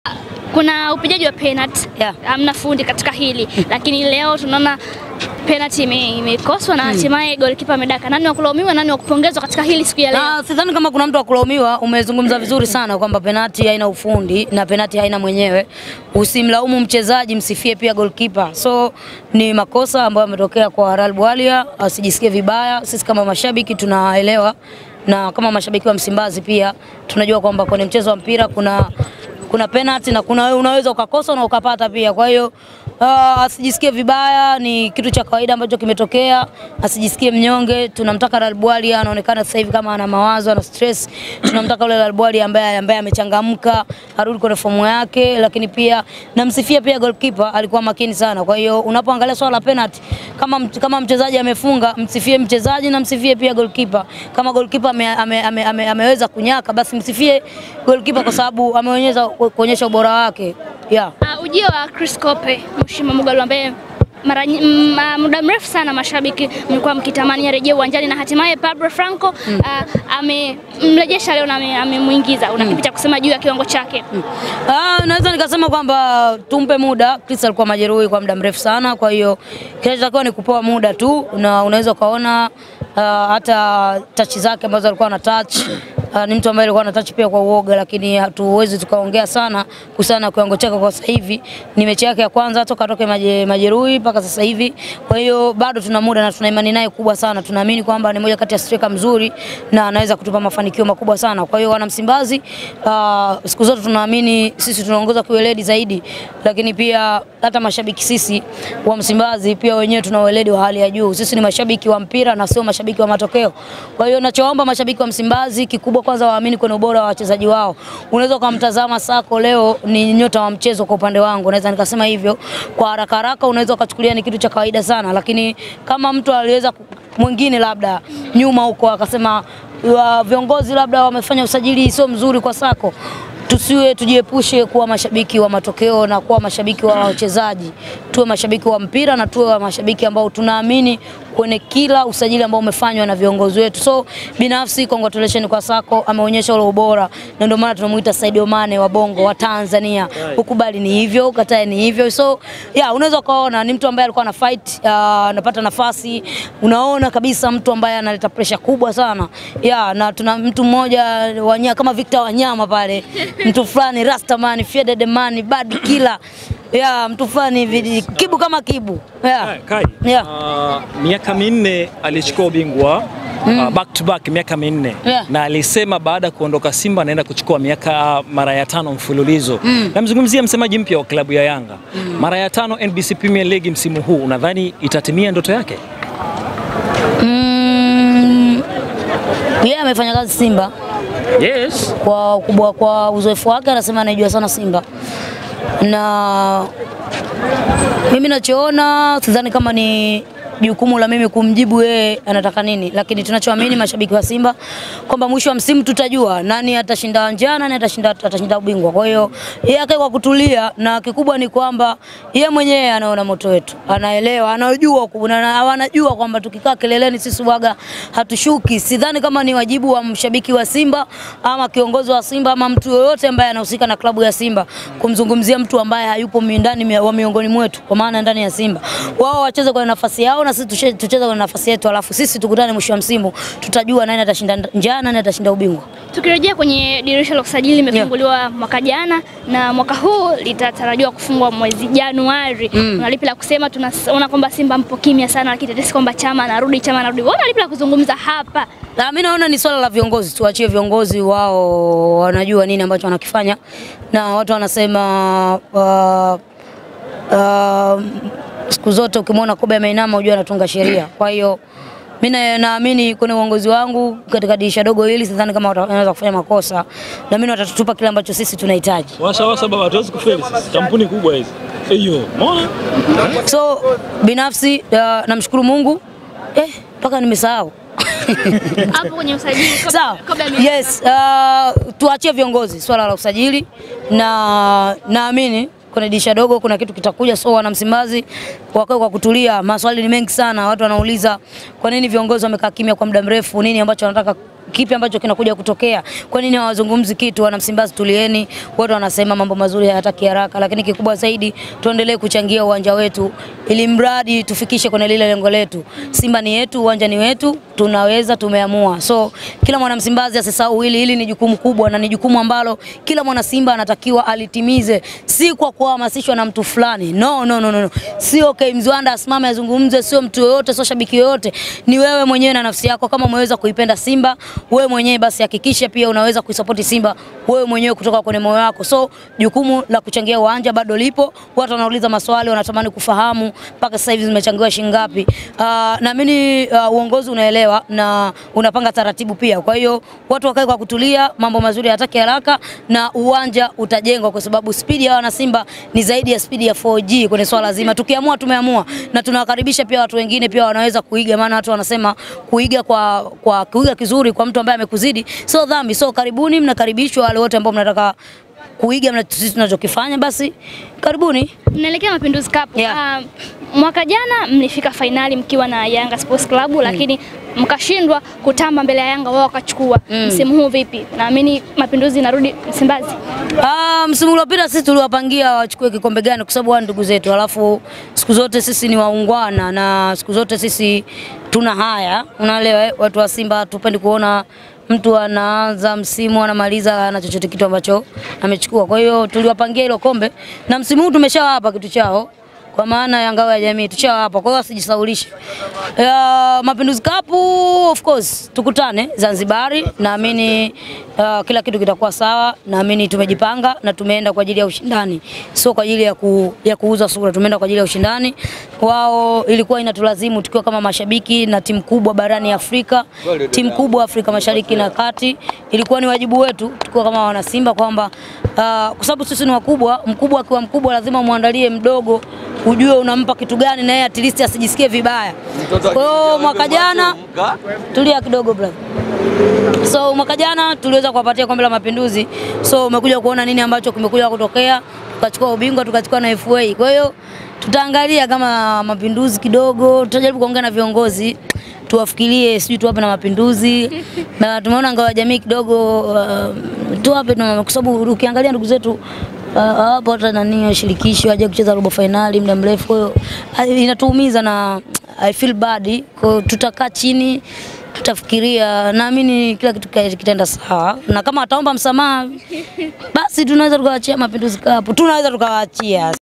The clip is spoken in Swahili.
kuna upigaji wa penalty Yeah. hamna fundi katika hili lakini leo tunaona penalty ime- imekoswa na hatimaye golikipa amedaka. Nani wa kulaumiwa, nani wa kupongezwa katika hili siku ya leo? Na sidhani kama kuna mtu wa kulaumiwa. Umezungumza vizuri sana kwamba penati haina ufundi na penati haina mwenyewe. Usimlaumu mchezaji, msifie pia goalkeeper. So ni makosa ambayo yametokea kwa Real Bwalia, asijisikie vibaya. Sisi kama mashabiki tunaelewa, na kama mashabiki wa Msimbazi pia tunajua kwamba kwenye mchezo wa mpira kuna kuna penalty na kuna wewe unaweza ukakosa na ukapata pia. Kwa hiyo uh, asijisikie vibaya, ni kitu cha kawaida ambacho kimetokea, asijisikie mnyonge. Tunamtaka Real Bwalia, anaonekana sasa hivi kama ana mawazo, ana stress. Tunamtaka yule Real Bwalia ambaye ambaye amechangamka, arudi kwenye fomu yake, lakini pia namsifia pia goalkeeper, alikuwa makini sana. Kwa hiyo unapoangalia swala la penalty, kama mt- kama mchezaji amefunga, msifie mchezaji na msifie pia goalkeeper. Kama goalkeeper ame, ame, ame, ame, ameweza kunyaka, basi msifie goalkeeper kwa sababu ameonyesha kuonyesha ubora wake. Yeah. Uh, ujio wa Chris Kope Mshima Mugalu ambaye mara nyi- m- ah, muda mrefu sana mashabiki mlikuwa mkitamani arejee uwanjani na hatimaye Pablo Franco uh, amemrejesha leo na ame- amemuingiza. Una kipi cha kusema juu ya kiwango chake? Ah, naweza nikasema kwamba tumpe muda. Chris alikuwa majeruhi kwa muda mrefu sana, kwa hiyo kinachotakiwa ni kupewa muda tu, na unaweza ukaona ah, hata touch zake ambazo alikuwa ana touch ah, ni mtu ambaye alikuwa ana touch pia kwa uoga, lakini hatuwezi tukaongea sana kuhusiana na kiwango chake kwa sasa hivi. Ni mechi yake ya kwanza toka atoke maje, majeruhi mpaka sasa hivi, kwa hiyo bado tuna muda na tuna imani naye kubwa sana. Tunaamini kwamba ni moja kati ya striker mzuri na anaweza kutupa mafanikio makubwa sana. Kwa hiyo wana Msimbazi, uh, siku zote tunaamini sisi tunaongoza kiweledi zaidi, lakini pia hata mashabiki sisi wa Msimbazi pia wenyewe tuna weledi wa hali ya juu. Sisi ni mashabiki wa mpira na sio mashabiki wa matokeo. Kwa hiyo nachoomba mashabiki wa Msimbazi, kikubwa kwanza waamini kwenye ubora wa wachezaji wao. Unaweza ukamtazama Sako leo ni nyota wa mchezo kwa upande wangu, naweza nikasema hivyo kwa haraka haraka, unaweza ukachukulia ni kitu cha kawaida sana, lakini kama mtu aliweza ku- mwingine labda nyuma huko akasema wa viongozi labda wamefanya usajili sio mzuri kwa Sako, tusiwe tujiepushe kuwa mashabiki wa matokeo na kuwa mashabiki wa wachezaji. Tuwe mashabiki wa mpira na tuwe wa mashabiki ambao tunaamini kwenye kila usajili ambao umefanywa na viongozi wetu. So binafsi congratulations kwa Sako, ameonyesha ule ubora na ndio maana tunamuita Sadio Mane wa Bongo wa Tanzania. Ukubali ni hivyo, ukatae ni hivyo. So yeah, unaweza ukaona ni mtu ambaye alikuwa ana fight, uh, anapata nafasi, unaona kabisa mtu ambaye analeta pressure kubwa sana. Yeah, na tuna mtu mmoja wanya, kama Victor Wanyama pale, mtu fulani Rastaman, Faded Man, Bad Killer. Yeah, mtu fulani hivi kibu kama kibu. Yeah. Kai, Yeah. ah, miaka minne alichukua ubingwa ah, back to back miaka minne Yeah. na alisema baada ya kuondoka Simba anaenda kuchukua miaka mara ya tano mfululizo. Namzungumzia msemaji mpya wa klabu ya Yanga, mara ya tano NBC Premier League msimu huu, unadhani itatimia ndoto yake? Mm, yeye amefanya kazi Simba Yes. kwa ukubwa, kwa uzoefu wake, anasema anaijua sana Simba, na mimi nachoona sidhani kama ni jukumu la mimi kumjibu yeye anataka nini, lakini tunachoamini mashabiki wa Simba kwamba mwisho wa msimu tutajua nani atashinda njaa, nani atashinda, atashinda ubingwa. Kwa hiyo yeye akae kwa kutulia, na kikubwa ni kwamba yeye mwenyewe anaona moto wetu, anaelewa, anajua ukubwa, na na anajua kwamba tukikaa kileleni sisi waga hatushuki. Sidhani kama ni wajibu wa mshabiki wa Simba ama kiongozi wa Simba ama mtu yoyote ambaye anahusika na klabu ya Simba kumzungumzia mtu ambaye hayupo mi- ndani mi- wa miongoni mwetu, kwa maana ndani ya Simba. Wao wacheze kwenye nafasi yao na sisi tushe- tucheze kwenye nafasi yetu, alafu sisi tukutane mwisho wa msimu, tutajua nani atashinda njaa, nani atashinda ubingwa. Tukirejea kwenye dirisha la usajili limefunguliwa mwaka jana na mwaka huu litatarajiwa kufungwa mwezi Januari. Una lipi la kusema? Tunaona kwamba Simba mpo kimya sana, lakini tetesi kwamba Chama anarudi, Chama anarudi. Wewe una lipi la kuzungumza hapa? Na mimi naona ni swala la viongozi, tuachie viongozi wao, wanajua nini ambacho wanakifanya, na watu wanasema uh, uh, siku zote ukimwona kobe ameinama ujue anatunga sheria. Kwa hiyo mimi na- naamini kwenye uongozi wangu katika dirisha dogo hili, sidhani kama wata- wanaweza kufanya makosa, na mimi watatutupa kile ambacho sisi tunahitaji. Washa washa baba, hatuwezi kufeli sisi. Kampuni kubwa hizi. Hiyo, umeona? So binafsi uh, namshukuru Mungu eh, mpaka nimesahau Hapo kwenye usajili kabla- Sawa. kabla ya- Yes, uh, tuachie viongozi swala la usajili na naamini kwenye dirisha dogo kuna kitu kitakuja, so wana Msimbazi wakae kwa kutulia. Maswali ni mengi sana, watu wanauliza kwa nini viongozi wamekaa kimya kwa muda mrefu, nini ambacho wanataka kipi ambacho kinakuja kutokea. Kwa nini hawazungumzi kitu? Wana Msimbazi, tulieni. Watu wanasema mambo mazuri hayataki haraka, lakini kikubwa zaidi tuendelee kuchangia uwanja wetu, ili mradi tufikishe kwenye lile lengo letu. Simba ni yetu, uwanja ni wetu, tunaweza, tumeamua. So kila mwana Msimbazi asisahau hili, hili ni jukumu kubwa na ni jukumu ambalo kila mwana Simba anatakiwa alitimize, si kwa kuhamasishwa na mtu fulani. No, no, no, no. no. Sio okay, Mzwanda asimame azungumze, sio mtu yoyote, sio shabiki yoyote, ni wewe mwenyewe na nafsi yako. Kama umeweza kuipenda Simba wewe mwenyewe, basi hakikisha pia unaweza kuisapoti Simba wewe mwenyewe kutoka kwenye moyo wako. So jukumu la kuchangia uwanja bado lipo. Watu wanauliza maswali, wanatamani kufahamu mpaka sasa hivi zimechangiwa shilingi ngapi. Uh, naamini uh, uongozi unaelewa na unapanga taratibu pia. Kwa hiyo watu wakae kwa kutulia, mambo mazuri hayataki haraka na uwanja utajengwa, kwa sababu spidi ya wana Simba ni zaidi ya spidi ya 4G kwenye swala zima. Tukiamua tumeamua, na tunawakaribisha pia watu wengine pia wanaweza kuiga, maana watu wanasema kuiga kwa, kwa kuiga kizuri kwa mtu ambaye amekuzidi sio dhambi. So karibuni, mnakaribishwa wale wote ambao mnataka kuiga mna sisi tunachokifanya, basi karibuni. Mnaelekea Mapinduzi Cup. Yeah. Ah, mwaka jana mlifika fainali mkiwa na Yanga Sports Club lakini mkashindwa kutamba mbele ya Yanga, wao wakachukua. Msimu huu vipi? Naamini Mapinduzi inarudi Msimbazi. Ah, msimu uliopita sisi tuliwapangia wachukue kikombe gani, kwa sababu wao ni ndugu zetu, alafu siku zote sisi ni waungwana na siku zote sisi tuna haya, unaelewa eh? Watu wa Simba tupendi kuona mtu anaanza msimu anamaliza na chochote kitu ambacho amechukua. Kwa hiyo tuliwapangia hilo kombe na msimu huu tumeshawapa kitu chao kwa maana ya ngao ya jamii tushawapa, kwa hiyo wasijisaulishe. Ya, Mapinduzi Cup of course tukutane Zanzibari, naamini uh, kila kitu kitakuwa sawa. Naamini tumejipanga na tumeenda kwa ajili ya ushindani, sio kwa ajili ya, ku, ya kuuza sura. Tumeenda kwa ajili ya ushindani. Wao ilikuwa inatulazimu tukiwa kama mashabiki na timu kubwa barani Afrika, timu kubwa Afrika Mashariki na Kati, ilikuwa ni wajibu wetu tukiwa kama wana Simba kwamba uh, kwa sababu sisi ni wakubwa, mkubwa akiwa mkubwa lazima muandalie mdogo ujue unampa kitu gani na yeye at least asijisikie vibaya. Kwa hiyo mwaka jana tulia kidogo brother. So mwaka jana tuliweza kuwapatia kombe la Mapinduzi, so umekuja kuona nini ambacho kimekuja kutokea, tukachukua ubingwa tukachukua na FA. Kwa hiyo tutaangalia kama Mapinduzi kidogo, tutajaribu kuongea na viongozi tuwafikirie, sijui tuwape na Mapinduzi na tumeona ngao ya jamii kidogo uh, tuwape na, kwa sababu ukiangalia ndugu zetu uh, hapo hata nani shirikisho aje kucheza robo finali muda mrefu, kwa hiyo uh, inatuumiza na I feel bad. Kwa hiyo tutakaa chini tutafikiria, naamini kila kitu kita- kitaenda sawa, na kama ataomba msamaha basi tunaweza tukawaachia Mapinduzi Cup, tunaweza tukawaachia.